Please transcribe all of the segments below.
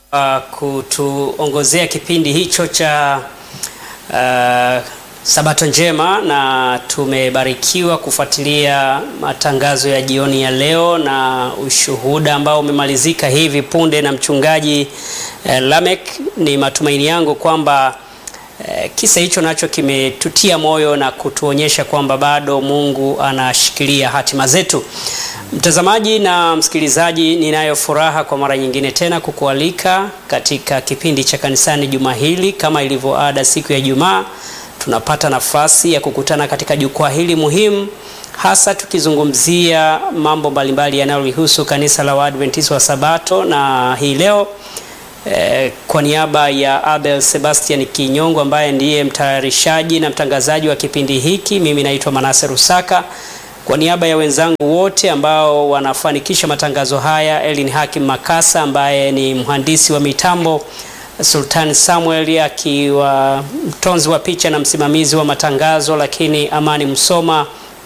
uh, kutuongozea kipindi hicho cha uh, Sabato njema na tumebarikiwa kufuatilia matangazo ya jioni ya leo na ushuhuda ambao umemalizika hivi punde na mchungaji eh, Lamek. Ni matumaini yangu kwamba eh, kisa hicho nacho kimetutia moyo na kutuonyesha kwamba bado Mungu anashikilia hatima zetu. Mtazamaji na msikilizaji, ninayo furaha kwa mara nyingine tena kukualika katika kipindi cha kanisani juma hili. Kama ilivyo ada, siku ya Ijumaa tunapata nafasi ya kukutana katika jukwaa hili muhimu, hasa tukizungumzia mambo mbalimbali yanayolihusu kanisa la Waadventista wa Sabato. Na hii leo eh, kwa niaba ya Abel Sebastian Kinyongo ambaye ndiye mtayarishaji na mtangazaji wa kipindi hiki, mimi naitwa Manase Rusaka kwa niaba ya wenzangu wote ambao wanafanikisha matangazo haya, Elin Hakim Makasa ambaye ni mhandisi wa mitambo, Sultan Samuel akiwa mtonzi wa picha na msimamizi wa matangazo, lakini Amani Msoma,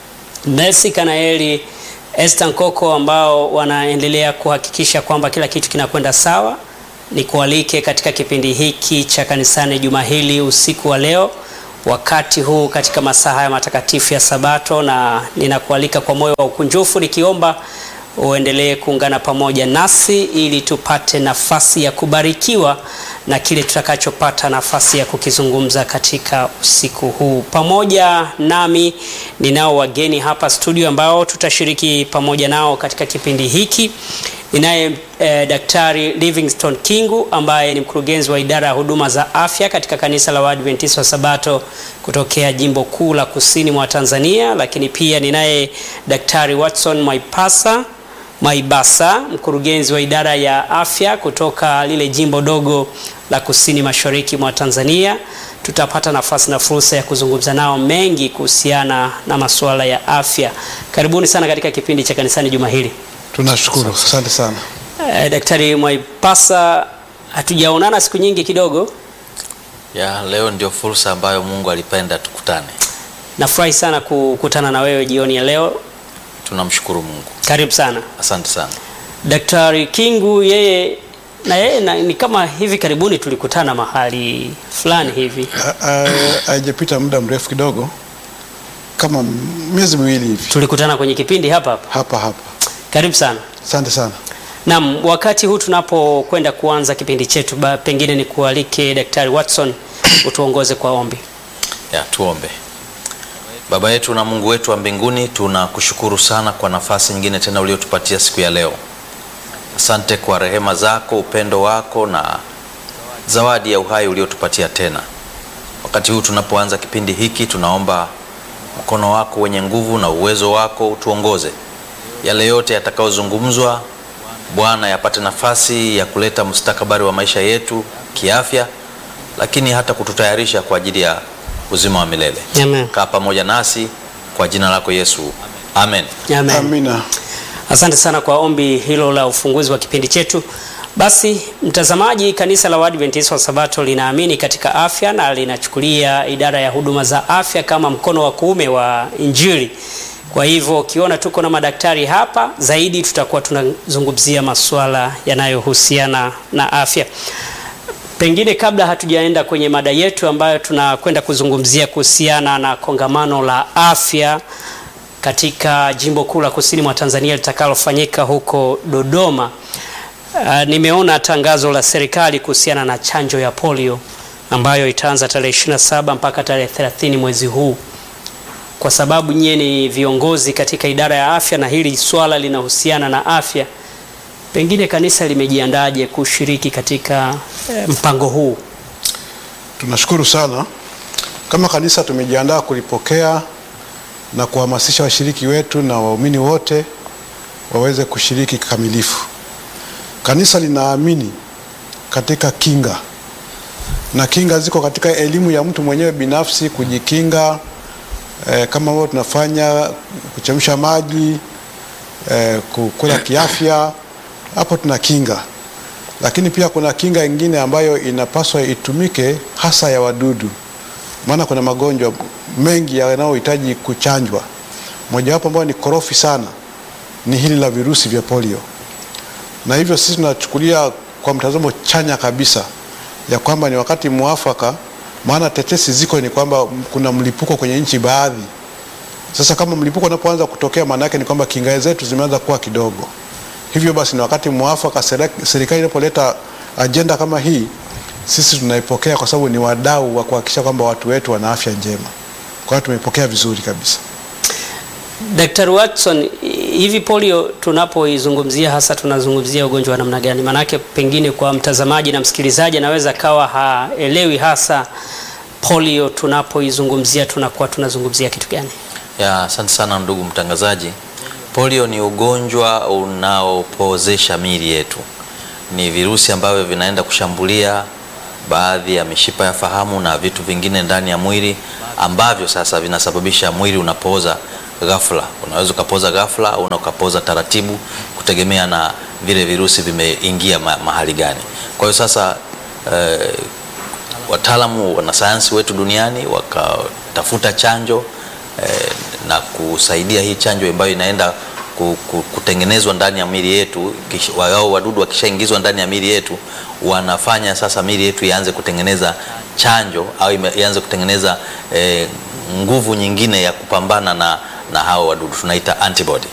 Mercy Kanaeli, Esther Nkoko ambao wanaendelea kuhakikisha kwamba kila kitu kinakwenda sawa. Nikualike katika kipindi hiki cha kanisani juma hili usiku wa leo wakati huu katika masaa haya matakatifu ya Sabato, na ninakualika kwa moyo wa ukunjufu nikiomba uendelee kuungana pamoja nasi ili tupate nafasi ya kubarikiwa na kile tutakachopata nafasi ya kukizungumza katika usiku huu. Pamoja nami ninao wageni hapa studio ambao tutashiriki pamoja nao katika kipindi hiki. Ninaye eh, Daktari Livingstone Kingu ambaye ni mkurugenzi wa idara ya huduma za afya katika kanisa la Waadventista wa Sabato kutokea jimbo kuu la kusini mwa Tanzania, lakini pia ninaye Daktari Watson Maipasa Maibasa mkurugenzi wa idara ya afya kutoka lile jimbo dogo la kusini mashariki mwa Tanzania. Tutapata nafasi na fursa ya kuzungumza nao mengi kuhusiana na masuala ya afya. Karibuni sana katika kipindi cha kanisani juma hili. Tunashukuru, asante sana. Eh, Daktari Mwaipasa, hatujaonana siku nyingi kidogo. Ya, leo ndio fursa ambayo Mungu alipenda tukutane. Nafurahi sana kukutana na wewe jioni ya leo. Tunamshukuru Mungu. Karibu sana. Asante sana. Daktari Kingu yeye na yeye na, ni kama hivi karibuni tulikutana mahali fulani hivi. Haijapita muda mrefu kidogo, kama miezi miwili hivi, Tulikutana kwenye kipindi hapa hapa. hapa hapa. Karibu sana. Asante sana. Naam, wakati huu tunapokwenda kuanza kipindi chetu, ba- pengine ni kualike Daktari Watson utuongoze kwa ombi. Ya, tuombe. Baba yetu na Mungu wetu wa mbinguni, tunakushukuru sana kwa nafasi nyingine tena uliotupatia siku ya leo. Asante kwa rehema zako, upendo wako na zawadi ya uhai uliotupatia tena. Wakati huu tunapoanza kipindi hiki, tunaomba mkono wako wenye nguvu na uwezo wako utuongoze. Yale yote yatakayozungumzwa, Bwana, yapate nafasi ya kuleta mustakabali wa maisha yetu kiafya, lakini hata kututayarisha kwa ajili ya uzima wa milele. Amen. Kaa pamoja nasi kwa jina lako Yesu, amen. Amen. Amina. Asante sana kwa ombi hilo la ufunguzi wa kipindi chetu. Basi mtazamaji, kanisa la Waadventista wa Sabato linaamini katika afya na linachukulia idara ya huduma za afya kama mkono wa kuume wa Injili. Kwa hivyo ukiona tuko na madaktari hapa, zaidi tutakuwa tunazungumzia masuala yanayohusiana na afya. Pengine kabla hatujaenda kwenye mada yetu ambayo tunakwenda kuzungumzia kuhusiana na kongamano la afya katika jimbo kuu la kusini mwa Tanzania litakalofanyika huko Dodoma. Uh, nimeona tangazo la serikali kuhusiana na chanjo ya polio ambayo itaanza tarehe 27 mpaka tarehe 30 mwezi huu. Kwa sababu nyie ni viongozi katika idara ya afya na hili swala linahusiana na afya, pengine kanisa limejiandaje kushiriki katika eh, mpango huu? Tunashukuru sana. Kama kanisa tumejiandaa kulipokea na kuhamasisha washiriki wetu na waumini wote waweze kushiriki kikamilifu. Kanisa linaamini katika kinga, na kinga ziko katika elimu ya mtu mwenyewe binafsi kujikinga, eh, kama ambavyo tunafanya kuchemsha maji, eh, kukula kiafya, hapo tuna kinga lakini pia kuna kinga ingine ambayo inapaswa itumike hasa ya wadudu, maana kuna magonjwa mengi yanayohitaji kuchanjwa. Mojawapo ambayo ni korofi sana ni hili la virusi vya polio, na hivyo sisi tunachukulia kwa mtazamo chanya kabisa ya kwamba ni wakati mwafaka, maana tetesi ziko ni kwamba kuna mlipuko kwenye nchi baadhi. Sasa kama mlipuko unapoanza kutokea, maana yake ni kwamba kinga zetu zimeanza kuwa kidogo. Hivyo basi ni wakati mwafaka, serek- serikali inapoleta ajenda kama hii, sisi tunaipokea kwa sababu ni wadau wa kuhakikisha kwamba watu wetu wana afya njema. Kwa hiyo tumeipokea vizuri kabisa. Daktari Watson, hivi polio tunapoizungumzia hasa tunazungumzia ugonjwa wa namna gani? Maanake pengine kwa mtazamaji na msikilizaji anaweza kawa haelewi hasa polio tunapoizungumzia tunakuwa tunazungumzia kitu gani? Ya, asante sana ndugu mtangazaji. Polio ni ugonjwa unaopozesha miili yetu. Ni virusi ambavyo vinaenda kushambulia baadhi ya mishipa ya fahamu na vitu vingine ndani ya mwili ambavyo sasa vinasababisha mwili unapoza ghafla. Unaweza ukapoza ghafla au ukapoza taratibu kutegemea na vile virusi vimeingia ma mahali gani. Kwa hiyo sasa eh, wataalamu wanasayansi wetu duniani wakatafuta chanjo eh, na kusaidia hii chanjo ambayo inaenda ku- ku- kutengenezwa ndani ya miili yetu. kish- Wao wadudu wakishaingizwa ndani ya miili yetu, wanafanya sasa miili yetu ianze kutengeneza chanjo au ime- ianze kutengeneza eh, nguvu nyingine ya kupambana na, na hao wadudu tunaita antibody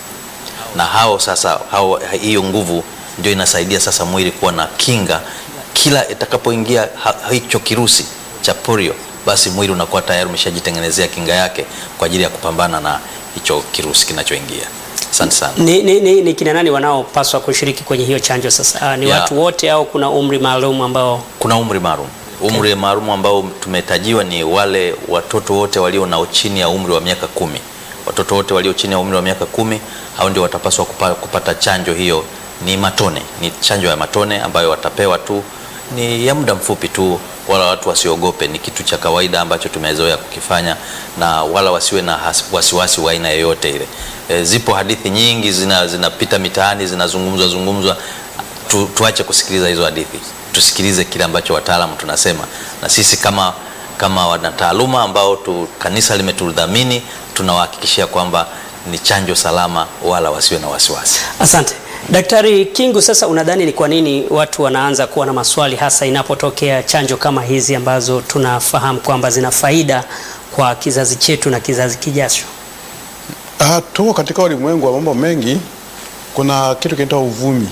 na hao sasa hao, hiyo nguvu ndio inasaidia sasa mwili kuwa na kinga. Kila itakapoingia ha- hicho kirusi cha polio, basi mwili unakuwa tayari umeshajitengenezea kinga yake kwa ajili ya kupambana na hicho kirusi kinachoingia. Asante sana. Ni, ni, ni, ni kina nani wanaopaswa kushiriki kwenye hiyo chanjo sasa? Ah, ni Ya. watu wote au kuna umri maalum ambao Kuna umri maalum. Umri maalum ambao tumetajiwa ni wale watoto wote walio na chini ya umri wa miaka kumi. Watoto wote walio chini ya umri wa miaka kumi hao ndio watapaswa kupa, kupata chanjo hiyo. Ni matone, ni chanjo ya matone ambayo watapewa tu, ni ya muda mfupi tu, wala watu wasiogope. Ni kitu cha kawaida ambacho tumezoea kukifanya, na wala wasiwe na has- wasiwasi wa aina yoyote ile. E, zipo hadithi nyingi zina- zinapita mitaani zinazungumzwa zungumzwa tu, tuache kusikiliza hizo hadithi, tusikilize kile ambacho wataalamu tunasema, na sisi kama kama wanataaluma ambao tu, kanisa limetudhamini tunawahakikishia kwamba ni chanjo salama, wala wasiwe na wasiwasi. Asante Daktari Kingu, sasa unadhani ni kwa nini watu wanaanza kuwa na maswali hasa inapotokea chanjo kama hizi ambazo tunafahamu kwamba zina faida kwa kizazi chetu na kizazi kijacho? Ah, tuko katika ulimwengu wa mambo mengi. Kuna kitu kinaitwa uvumi.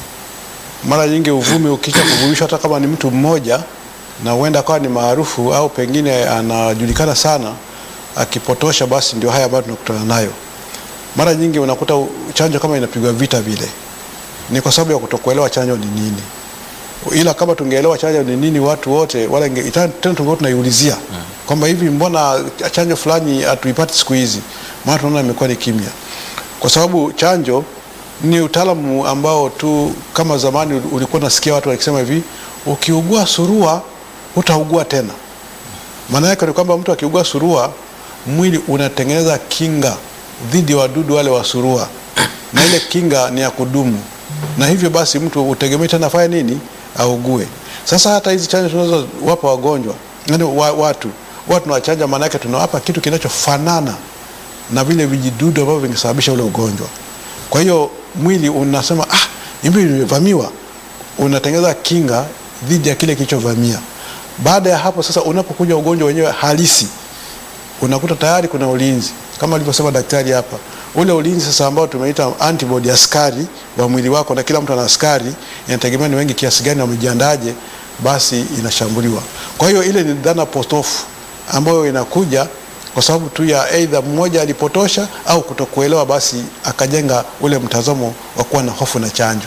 Mara nyingi uvumi ukisha kuvumishwa, hata kama ni mtu mmoja na huenda akawa ni maarufu au pengine anajulikana sana, akipotosha, basi ndio haya ambayo tunakutana nayo. Mara nyingi unakuta u- chanjo kama inapigwa vita vile, ni kwa sababu ya kutokuelewa chanjo ni nini. Ila kama tungeelewa chanjo ni nini, watu wote wala inge- ita- tena tungekuwa tunaiulizia kwamba hivi, mbona chanjo fulani hatuipati siku hizi? Maana tunaona imekuwa ni kimya, kwa sababu chanjo ni utaalamu ambao tu kama zamani ulikuwa unasikia watu wakisema hivi, ukiugua surua utaugua tena. Maana yake ni kwamba mtu akiugua surua, mwili unatengeneza kinga dhidi ya wadudu wale wa surua, na ile kinga ni ya kudumu, na hivyo basi mtu utegemee tena afanye nini, augue. Sasa hata hizi chanjo tunazowapa wagonjwa, yani wa, watu watu tunawachanja, maana yake tunawapa kitu kinachofanana na vile vijidudu ambavyo vingesababisha ule ugonjwa. Kwa hiyo mwili unasema ah, hivi nimevamiwa, unatengeneza kinga dhidi ya kile kilichovamia. Baada ya hapo sasa, unapokuja ugonjwa wenyewe halisi, unakuta tayari kuna ulinzi kama alivyosema daktari hapa, ule ulinzi sasa ambao tumeita antibody, askari wa mwili wako, na kila mtu ana askari, inategemea ni wengi kiasi gani wamejiandaje, basi inashambuliwa. Kwa hiyo ile ni dhana potofu ambayo inakuja kwa sababu tu ya aidha mmoja alipotosha au kutokuelewa, basi akajenga ule mtazamo wa kuwa na hofu na chanjo.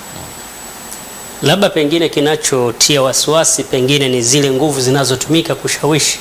Labda pengine kinachotia wasiwasi pengine ni zile nguvu zinazotumika kushawishi.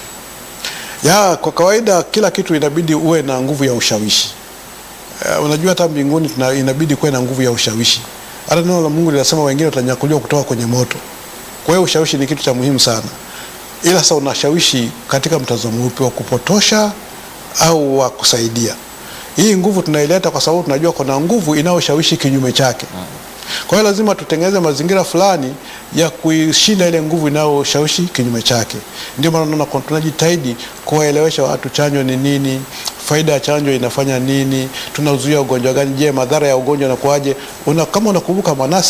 Ya, kwa kawaida kila kitu inabidi uwe na nguvu ya ushawishi. Uh, unajua hata mbinguni tuna, inabidi kuwe na nguvu ya ushawishi. Hata neno la Mungu linasema wengine watanyakuliwa kutoka kwenye moto. Kwa hiyo ushawishi ni kitu cha muhimu sana, ila sasa unashawishi katika mtazamo upi, wa kupotosha au wa kusaidia? Hii nguvu tunaileta kwa sababu tunajua kuna nguvu inayoshawishi kinyume chake. Kwa hiyo lazima tutengeneze mazingira fulani ya kuishinda ile nguvu inayoshawishi kinyume chake. Ndio maana unaona kwa- tunajitahidi kuwaelewesha watu chanjo ni nini, faida ya chanjo inafanya nini, tunazuia ugonjwa gani, je, madhara ya ugonjwa yanakuwaje? Una, kama unakumbuka Manase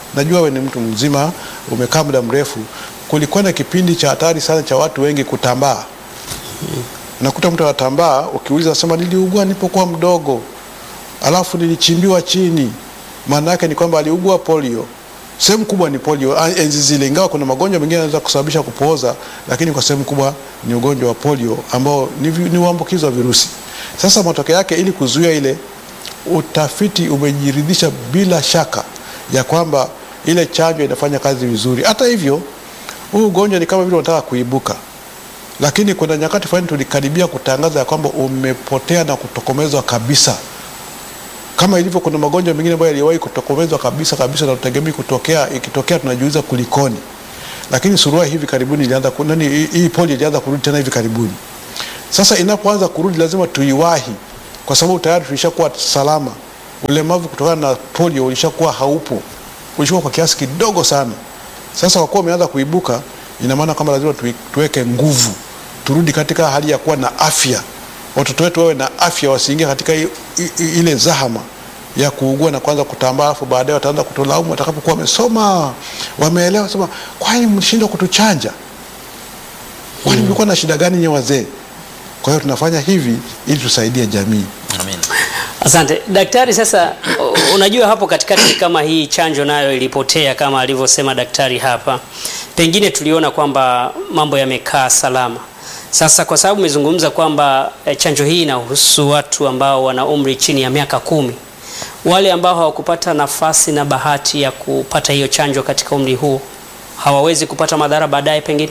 najua we ni mtu mzima, umekaa muda mrefu. Kulikuwa na kipindi cha hatari sana cha watu wengi kutambaa. Unakuta mtu anatambaa, ukiuliza sema niliugua nilipokuwa mdogo, alafu nilichimbiwa chini. Maana yake ni kwamba aliugua polio. Sehemu kubwa ni polio ah, enzi zile, ingawa kuna magonjwa mengine yanaweza kusababisha kupooza, lakini kwa sehemu kubwa ni ugonjwa wa polio ambao ni, vi- ni uambukizo wa virusi. Sasa matokeo yake, ili kuzuia ile, utafiti umejiridhisha bila shaka ya kwamba ile chanjo inafanya kazi vizuri. Hata hivyo, huu ugonjwa ni kama vile unataka kuibuka lakini kuna nyakati fulani tulikaribia kutangaza ya kwamba umepotea na kutokomezwa kabisa, kama ilivyo kuna magonjwa mengine ambayo yaliwahi kutokomezwa kabisa kabisa na tutegemei kutokea. Ikitokea tunajiuliza kulikoni, lakini surua hivi karibuni ilianza ku- nani, hii- hii polio ilianza kurudi tena hivi karibuni. Sasa inapoanza kurudi, lazima tuiwahi, kwa sababu tayari tulishakuwa salama. Ulemavu kutokana na polio ulishakuwa haupo, ulishakuwa kwa kiasi kidogo sana. Sasa kwa kuwa umeanza kuibuka, ina maana kwamba lazima tui- tuweke nguvu, turudi katika hali ya kuwa na afya. Watoto wetu wawe na afya, wasiingie katika i, i, i, ile zahama ya kuugua na kuanza kutambaa, alafu baadaye wataanza kutolaumu watakapokuwa wamesoma, wameelewa, sema kwani mlishindwa kutuchanja? Kwani mlikuwa na shida gani nye wazee? Kwa hiyo tunafanya hivi ili tusaidie jamii. Amin. Asante daktari. Sasa u- unajua hapo katikati kama hii chanjo nayo ilipotea kama alivyosema daktari hapa, pengine tuliona kwamba mambo yamekaa salama. Sasa kwa sababu umezungumza kwamba eh, chanjo hii inahusu watu ambao wana umri chini ya miaka kumi, wale ambao hawakupata nafasi na bahati ya kupata hiyo chanjo katika umri huo hawawezi kupata madhara baadaye, pengine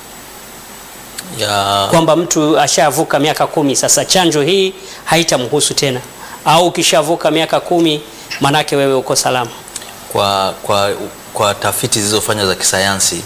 Ya, kwamba mtu ashavuka miaka kumi, sasa chanjo hii haitamhusu tena, au ukishavuka miaka kumi manake wewe uko salama. kwa, kwa, kwa tafiti zilizofanywa za kisayansi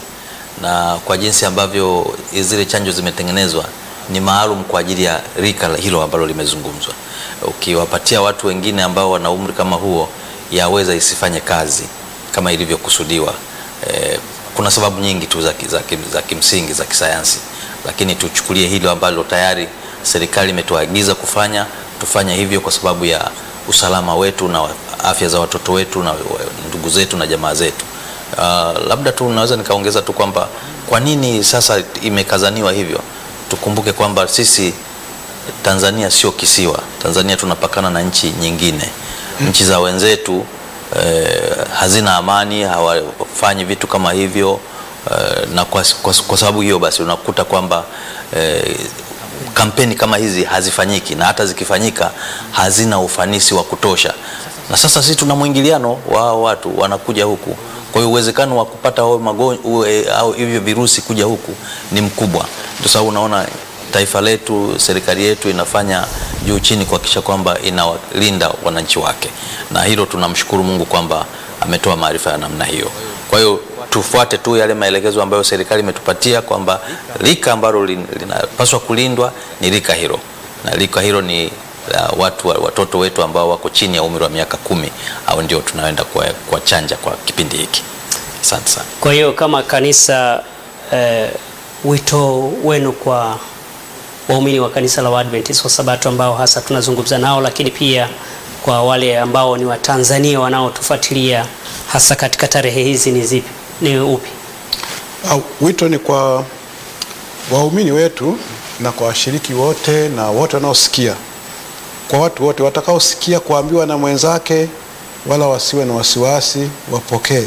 na kwa jinsi ambavyo zile chanjo zimetengenezwa ni maalum kwa ajili ya rika la- hilo ambalo limezungumzwa. Ukiwapatia watu wengine ambao wana umri kama huo, yaweza isifanye kazi kama ilivyokusudiwa. Eh, kuna sababu nyingi tu za, ki- za, kim- za kimsingi za kisayansi, lakini tuchukulie hilo ambalo tayari serikali imetuagiza kufanya, tufanye hivyo kwa sababu ya usalama wetu na afya za watoto wetu na wa- ndugu zetu na jamaa zetu. Uh, labda tu naweza nikaongeza tu kwamba kwa nini sasa imekazaniwa hivyo. Tukumbuke kwamba sisi Tanzania sio kisiwa. Tanzania tunapakana na nchi nyingine. Nchi za wenzetu eh, hazina amani, hawafanyi vitu kama hivyo eh, na kwa, kwa, kwa sababu hiyo basi unakuta kwamba eh, kampeni kama hizi hazifanyiki na hata zikifanyika hazina ufanisi wa kutosha. Na sasa sisi tuna mwingiliano wa hao watu wanakuja huku, kwa hiyo uwezekano wa kupata hao magonjwa au hivyo virusi kuja huku ni mkubwa. Ndio sababu unaona taifa letu, serikali yetu inafanya juu chini kuhakikisha kwamba inawalinda wananchi wake, na hilo tunamshukuru Mungu kwamba ametoa maarifa ya namna hiyo. Kwa hiyo tufuate tu yale maelekezo ambayo serikali imetupatia kwamba rika ambalo lin- linapaswa kulindwa ni rika hilo, na rika hilo ni la watu watoto wetu ambao wako chini ya umri wa miaka kumi, au ndio tunaenda kwa, kwa chanja kwa kipindi hiki. Asante sana. Kwa hiyo kama kanisa eh, wito wenu kwa waumini wa kanisa la Waadventista wa Sabato ambao hasa tunazungumza nao, lakini pia kwa wale ambao ni Watanzania wanaotufuatilia hasa katika tarehe hizi ni zipi? Ni upi? Au, wito ni kwa waumini wetu na kwa washiriki wote na wote wanaosikia, kwa watu wote watakaosikia kuambiwa na mwenzake, wala wasiwe na wasiwasi, wapokee.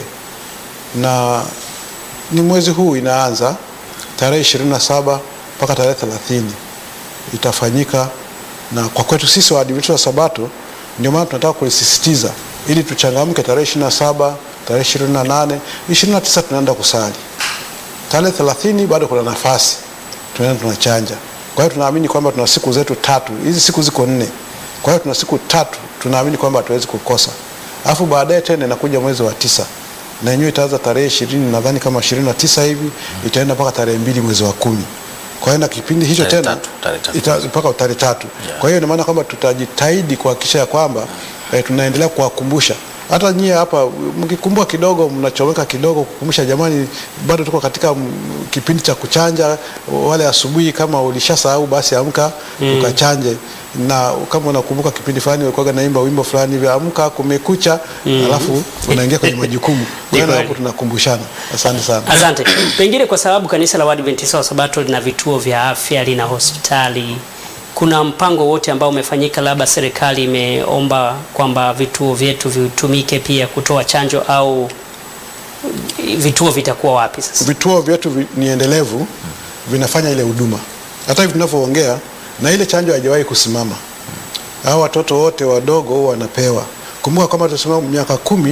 Na ni mwezi huu inaanza tarehe 27 mpaka tarehe 30 itafanyika, na kwa kwetu sisi Waadventista wa Sabato ndio maana tunataka kulisisitiza ili tuchangamke. Tarehe 27, tarehe 28, 29 tunaenda kusali tarehe 30 bado kuna nafasi, tunaenda tunachanja. Kwa hiyo tunaamini kwamba tuna siku zetu tatu, hizi siku ziko nne. Kwa hiyo tuna siku tatu, tunaamini kwamba hatuwezi kukosa. Alafu baadaye tena inakuja mwezi wa tisa na yenyewe itaanza tarehe ishirini nadhani kama ishirini na tisa hivi itaenda mpaka tarehe mbili mwezi wa kumi. Kwa hiyo na kipindi hicho Tarehe tena tatu, tarehe tatu. ita- mpaka tarehe tatu. Yeah. Kwa hiyo ina maana kwamba tutajitahidi kuhakikisha ya kwamba eh, tunaendelea kuwakumbusha hata nyie hapa mkikumbuka kidogo, mnachomeka kidogo kukumbusha, jamani, bado tuko katika mm, kipindi cha kuchanja. Wale asubuhi, kama ulishasahau basi amka ukachanje, na kama unakumbuka kipindi fulani walikuwa naimba wimbo fulani hivi, amka kumekucha, alafu unaingia kwenye majukumu. Kwa hiyo kweli. hapo tunakumbushana. Asante sana. Asante. Pengine kwa sababu kanisa la Waadventista wa Sabato lina vituo vya afya, lina hospitali, kuna mpango wote ambao umefanyika, labda serikali imeomba kwamba vituo vyetu vitumike pia kutoa chanjo, au vituo vitakuwa wapi sasa? Vituo vyetu vi- ni endelevu, vinafanya ile huduma. Hata hivi tunavyoongea, na ile chanjo haijawahi kusimama. Hao watoto wote wadogo wanapewa. Kumbuka kwamba tunasema miaka kumi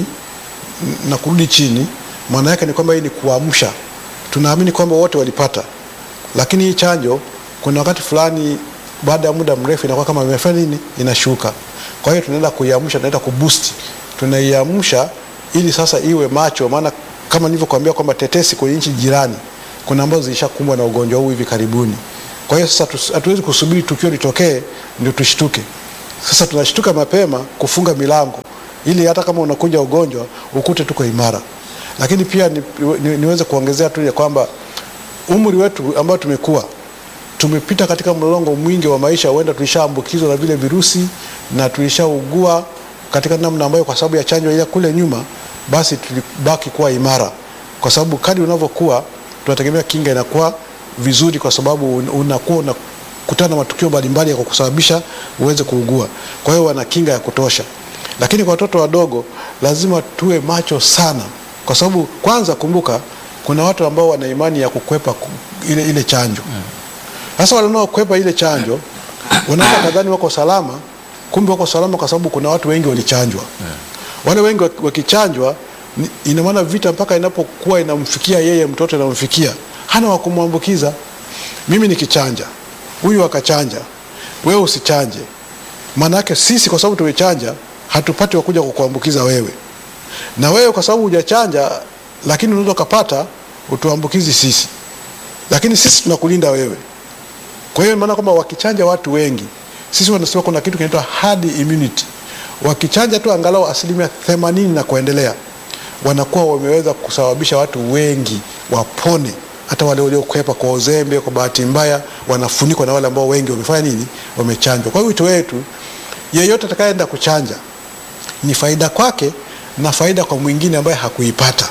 n- na kurudi chini, maana yake ni kwamba hii ni kuamsha. Tunaamini kwamba wote walipata, lakini hii chanjo kuna wakati fulani baada ya muda mrefu inakuwa kama imefanya nini, inashuka. Kwa hiyo tunaenda kuiamsha, tunaenda kuboost, tunaiamsha ili sasa iwe macho, maana kama nilivyokuambia kwamba tetesi kwenye nchi jirani kuna ambazo zilishakumbwa na ugonjwa huu hivi karibuni. Kwa hiyo sasa tus- hatuwezi kusubiri tukio litokee ndio tushtuke. Sasa tunashtuka mapema kufunga milango ili hata kama unakuja ugonjwa ukute tuko imara. Lakini pia ni, ni, niweze kuongezea tu ya kwamba umri wetu ambao tumekuwa tumepita katika mlolongo mwingi wa maisha, huenda tulishaambukizwa na vile virusi na tulishaugua katika namna ambayo kwa sababu ya chanjo ile kule nyuma, basi tulibaki kuwa imara, kwa sababu kadri unavyokuwa tunategemea kinga inakuwa vizuri, kwa sababu un- unakuwa unakutana na matukio mbalimbali ya kukusababisha uweze kuugua. Kwa hiyo wana kinga ya kutosha, lakini kwa watoto wadogo lazima tuwe macho sana, kwa sababu kwanza, kumbuka kuna watu ambao wana imani ya kukwepa ku- ile, ile chanjo sasa wale wanaokwepa ile chanjo wanaweza kadhani wako salama, kumbe wako salama kwa sababu kuna watu wengi walichanjwa. Wale wengi waki- wakichanjwa, ni- ina maana vita mpaka inapokuwa inamfikia yeye mtoto inamfikia, hana wa kumwambukiza. Mimi nikichanja, huyu akachanja, wewe usichanje, maana yake sisi kwa sababu tumechanja hatupati wakuja kukuambukiza wewe, na wewe kwa sababu hujachanja, lakini unaweza ukapata utuambukizi sisi, lakini sisi tunakulinda wewe. Kwa hiyo maana kwamba wakichanja watu wengi, sisi wanasema kuna kitu kinaitwa herd immunity. Wakichanja tu angalau asilimia themanini na kuendelea, wanakuwa wameweza kusababisha watu wengi wapone, hata wale waliokwepa kwa uzembe, kwa bahati mbaya, wanafunikwa na wale ambao wengi wamefanya nini, wamechanjwa. Kwa hiyo wito wetu, yeyote atakayeenda kuchanja ni faida kwake na faida kwa mwingine ambaye hakuipata.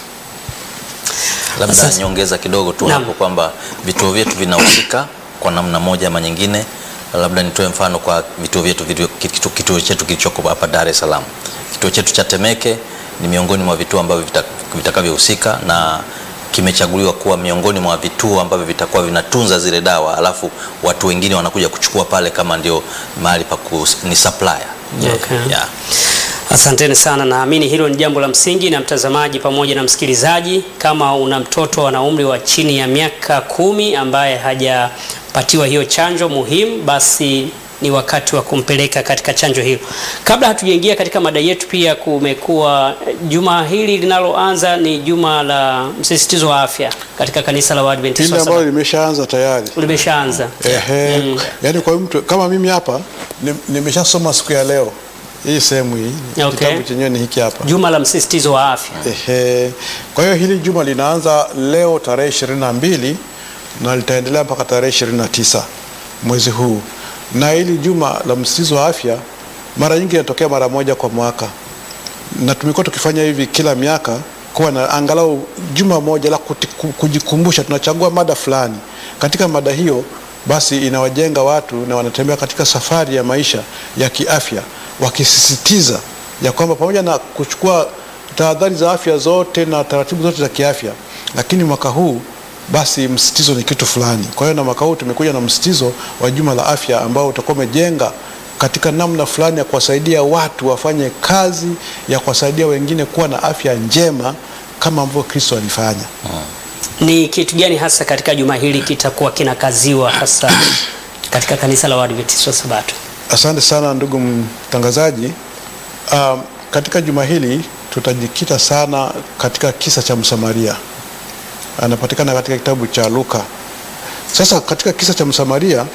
Labda Sasa- nyongeza kidogo tu Naam. hapo kwamba vituo vyetu vinahusika kwa namna moja ama nyingine. Labda nitoe mfano kwa vituo vyetu vilivyo- kitu- kituo chetu kilichoko hapa Dar es Salaam. Kituo chetu cha Temeke ni miongoni mwa vituo ambavyo vita- vitakavyohusika na kimechaguliwa kuwa miongoni mwa vituo ambavyo vitakuwa vinatunza zile dawa, alafu watu wengine wanakuja kuchukua pale kama ndio mahali pa kus- ni supplier. Okay. Yeah. Asanteni sana, naamini hilo ni jambo la msingi. Na mtazamaji pamoja na msikilizaji, kama una mtoto ana umri wa chini ya miaka kumi ambaye hajapatiwa hiyo chanjo muhimu, basi ni wakati wa kumpeleka katika chanjo hilo. Kabla hatujaingia katika mada yetu, pia kumekuwa juma hili linaloanza ni juma la msisitizo wa afya katika kanisa la Waadventista Hili wa ambalo Sabato. limeshaanza tayari. limeshaanza. Ehe, Mm. yaani kwa mtu kama mimi hapa ni- nimeshasoma siku ya leo hii sehemu hii Okay. kitabu chenyewe ni hiki hapa. Juma la msisitizo wa afya. Ehe. Kwa hiyo hili juma linaanza leo tarehe ishirini na mbili na litaendelea mpaka tarehe ishirini na tisa mwezi huu, na hili juma la msisitizo wa afya mara nyingi inatokea mara moja kwa mwaka, na tumekuwa tukifanya hivi kila miaka kuwa na angalau juma moja la kuti- ku- kujikumbusha. Tunachagua mada fulani, katika mada hiyo basi inawajenga watu na wanatembea katika safari ya maisha ya kiafya, wakisisitiza ya kwamba pamoja na kuchukua tahadhari za afya zote na taratibu zote za kiafya, lakini mwaka huu basi msitizo ni kitu fulani. Kwa hiyo na mwaka huu tumekuja na msitizo wa juma la afya ambao utakuwa umejenga katika namna fulani ya kuwasaidia watu wafanye kazi ya kuwasaidia wengine kuwa na afya njema kama ambavyo Kristo alifanya. Ni kitu gani hasa katika juma hili kitakuwa kinakaziwa hasa katika kanisa la Waadventista wa Sabato? Asante sana ndugu mtangazaji. Um, katika juma hili tutajikita sana katika kisa cha Msamaria, anapatikana katika kitabu cha Luka. Sasa katika kisa cha Msamaria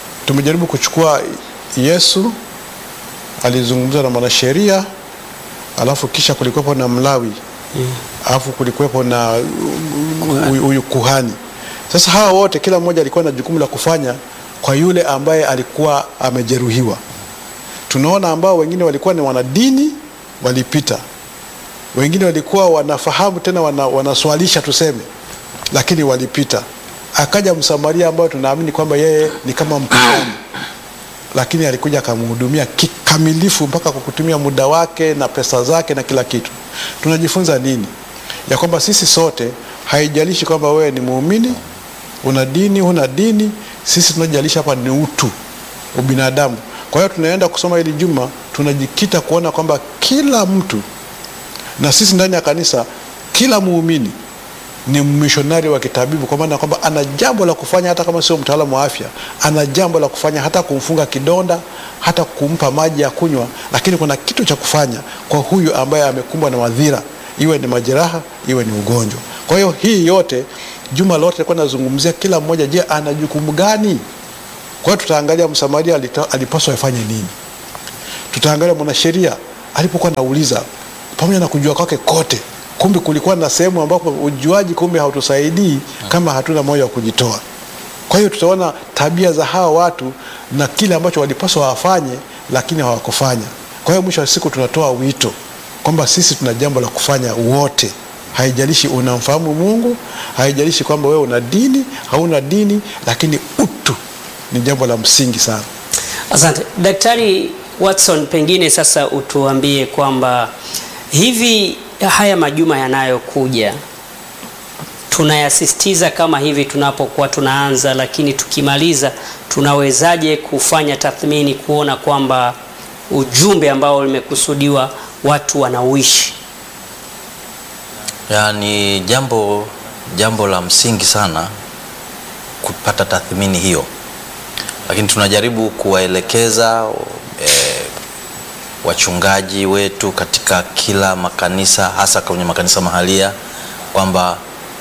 tumejaribu kuchukua Yesu alizungumza na mwanasheria alafu kisha kulikuwepo na Mlawi alafu kulikuwepo na huyu huyu kuhani. Sasa hawa wote kila mmoja alikuwa na jukumu la kufanya kwa yule ambaye alikuwa amejeruhiwa. Tunaona ambao wengine walikuwa ni wanadini walipita, wengine walikuwa wanafahamu tena wana, wanaswalisha tuseme, lakini walipita. Akaja Msamaria ambayo tunaamini kwamba yeye ni kama mpagani, lakini alikuja akamhudumia kikamilifu mpaka kwa kutumia muda wake na pesa zake na kila kitu. Tunajifunza nini? Ya kwamba sisi sote, haijalishi kwamba wewe ni muumini, una dini, huna dini, sisi tunajalisha hapa ni utu, ubinadamu. Kwa hiyo tunaenda kusoma hili juma, tunajikita kuona kwamba kila mtu na sisi ndani ya kanisa, kila muumini ni mishonari wa kitabibu, kwa maana kwamba ana jambo la kufanya, hata kama sio mtaalamu wa afya, ana jambo la kufanya, hata kumfunga kidonda, hata kumpa maji ya kunywa, lakini kuna kitu cha kufanya kwa huyu ambaye amekumbwa na madhira, iwe ni majeraha, iwe ni ugonjwa. Kwa hiyo hii yote juma lote alikuwa nazungumzia kila mmoja, je, ana jukumu gani? Kwa hiyo tutaangalia Msamaria alita- alipaswa afanye nini, tutaangalia mwanasheria alipokuwa nauliza, pamoja na kujua kwake kote, kumbe kulikuwa na sehemu ambapo ujuaji kumbe hautusaidii kama hatuna moyo wa kujitoa. Kwa hiyo tutaona tabia za hawa watu na kile ambacho walipaswa wafanye, lakini hawakufanya. Kwa hiyo mwisho wa siku tunatoa wito kwamba sisi tuna jambo la kufanya wote, haijalishi unamfahamu Mungu, haijalishi kwamba wewe una dini hauna dini, lakini utu ni jambo la msingi sana. Asante Daktari Watson, pengine sasa utuambie kwamba hivi haya majuma yanayokuja tunayasisitiza kama hivi tunapokuwa tunaanza, lakini tukimaliza tunawezaje kufanya tathmini kuona kwamba ujumbe ambao limekusudiwa watu wanauishi? Yaani jambo jambo la msingi sana kupata tathmini hiyo, lakini tunajaribu kuwaelekeza e, wachungaji wetu katika kila makanisa, hasa kwenye makanisa mahalia kwamba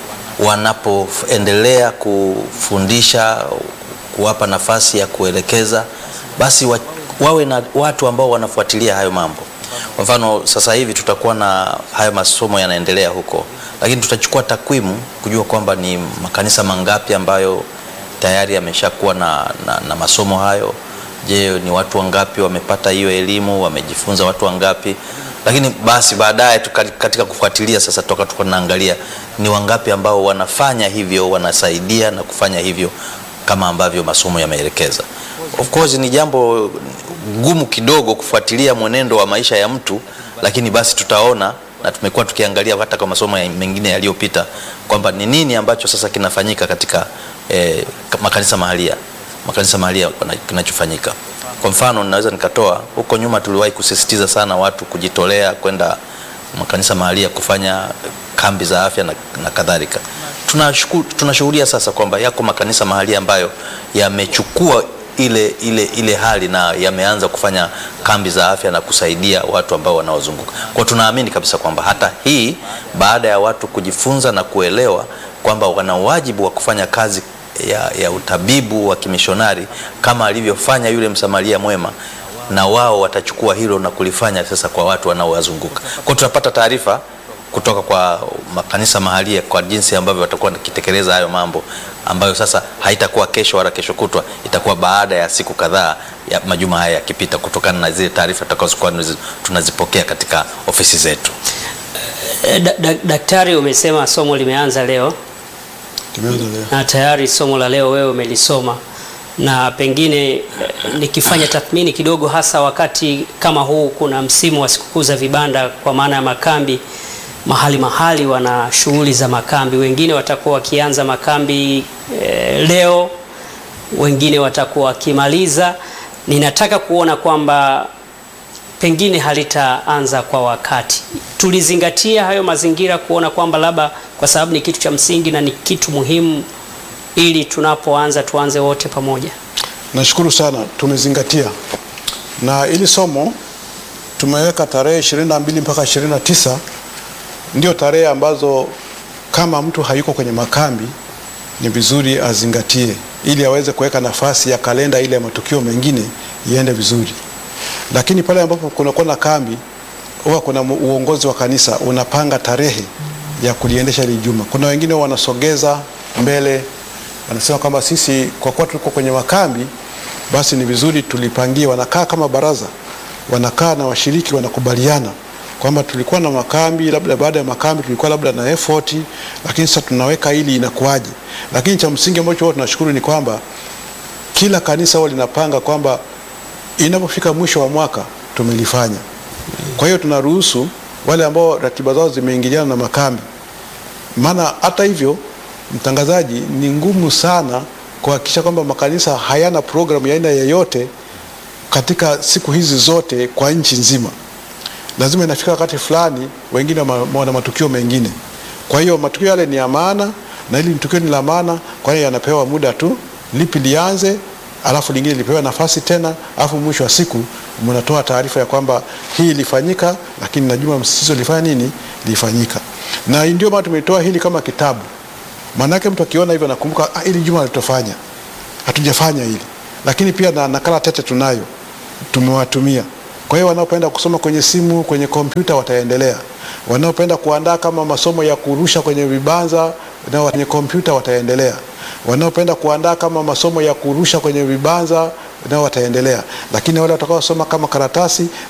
wanapoendelea kufundisha, kuwapa nafasi ya kuelekeza, basi wa, wawe na watu ambao wanafuatilia hayo mambo. Kwa mfano sasa hivi tutakuwa na hayo masomo yanaendelea huko, lakini tutachukua takwimu kujua kwamba ni makanisa mangapi ambayo tayari yameshakuwa na, na, na masomo hayo. Je, ni watu wangapi wamepata hiyo elimu, wamejifunza watu wangapi? Lakini basi baadaye tuka- katika kufuatilia sasa, toka tuka tunaangalia ni wangapi ambao wanafanya hivyo, wanasaidia na kufanya hivyo kama ambavyo masomo yameelekeza. Of course ni jambo gumu kidogo kufuatilia mwenendo wa maisha ya mtu, lakini basi tutaona na tumekuwa tukiangalia hata kwa masomo ya- mengine yaliyopita kwamba ni nini ambacho sasa kinafanyika katika eh, makanisa mahalia makanisa mahalia wana- kinachofanyika. Kwa mfano naweza nikatoa huko nyuma, tuliwahi kusisitiza sana watu kujitolea kwenda makanisa mahalia kufanya kambi za afya na, na kadhalika. Tunashuku- Tunashuhudia sasa kwamba yako makanisa mahalia ambayo yamechukua ile, ile, ile hali na yameanza kufanya kambi za afya na kusaidia watu ambao wanaozunguka. Kwa tunaamini kabisa kwamba hata hii baada ya watu kujifunza na kuelewa kwamba wana wajibu wa kufanya kazi ya, ya utabibu wa kimishonari kama alivyofanya yule Msamaria mwema, na wao watachukua hilo na kulifanya sasa kwa watu wanaowazunguka. Kwa tunapata taarifa kutoka kwa makanisa mahalia kwa jinsi ambavyo watakuwa wakitekeleza hayo mambo ambayo sasa haitakuwa kesho wala kesho kutwa, itakuwa baada ya siku kadhaa ya majuma haya yakipita, kutokana na zile taarifa tutakazokuwa tunazi- tunazipokea katika ofisi zetu. Eh, da, da, daktari, umesema somo limeanza leo Tumeanza leo. na tayari somo la leo wewe umelisoma, na pengine eh, nikifanya tathmini kidogo, hasa wakati kama huu, kuna msimu wa sikukuu za vibanda, kwa maana ya makambi mahali mahali wana shughuli za makambi. Wengine watakuwa wakianza makambi eh, leo, wengine watakuwa wakimaliza. Ninataka kuona kwamba pengine halitaanza kwa wakati. Tulizingatia hayo mazingira kuona kwamba labda kwa sababu ni kitu cha msingi na ni kitu muhimu, ili tunapoanza tuanze wote pamoja. Nashukuru sana, tumezingatia na ili somo tumeweka tarehe 22 mpaka 29 ndio tarehe ambazo kama mtu hayuko kwenye makambi ni vizuri azingatie, ili aweze kuweka nafasi ya kalenda ile ya matukio mengine iende vizuri. Lakini pale ambapo kunakuwa na kambi, huwa kuna mu- uongozi wa kanisa unapanga tarehe ya kuliendesha hili juma. Kuna wengine wanasogeza mbele, wanasema kwamba sisi kwa kuwa tuko kwenye makambi, basi ni vizuri tulipangie. Wanakaa kama baraza, wanakaa na washiriki, wanakubaliana kwamba tulikuwa na makambi, labda baada ya makambi tulikuwa labda na effort, lakini sasa tunaweka hili inakuwaje? Lakini cha msingi ambacho huwa tunashukuru ni kwamba kila kanisa huwa linapanga kwamba inapofika mwisho wa mwaka tumelifanya. Kwa hiyo tunaruhusu wale ambao ratiba zao zimeingiliana na makambi. Maana hata hivyo, mtangazaji, ni ngumu sana kuhakikisha kwamba makanisa hayana programu ya aina yeyote katika siku hizi zote kwa nchi nzima. Lazima inafika wakati fulani, wengine ma- wana matukio mengine. Kwa hiyo matukio yale ni ya maana, na hili tukio ni la maana, kwa hiyo yanapewa muda tu, lipi lianze, alafu lingine lipewe nafasi tena, alafu mwisho wa siku mnatoa taarifa ya kwamba hii ilifanyika, lakini na juma msisitizo lifanya nini, lifanyika. Na ndio maana tumetoa hili kama kitabu, maanake mtu akiona hivyo anakumbuka, ah, hili juma litofanya, hatujafanya hili, lakini pia na nakala tete tunayo tumewatumia. Kwa hiyo wanaopenda kusoma kwenye simu, kwenye kompyuta wataendelea. Wanaopenda kuandaa kama masomo ya kurusha kwenye vibanza na kwenye kompyuta wataendelea. Wanaopenda kuandaa kama masomo ya kurusha kwenye vibanza nao wataendelea, lakini wale watakaosoma kama karatasi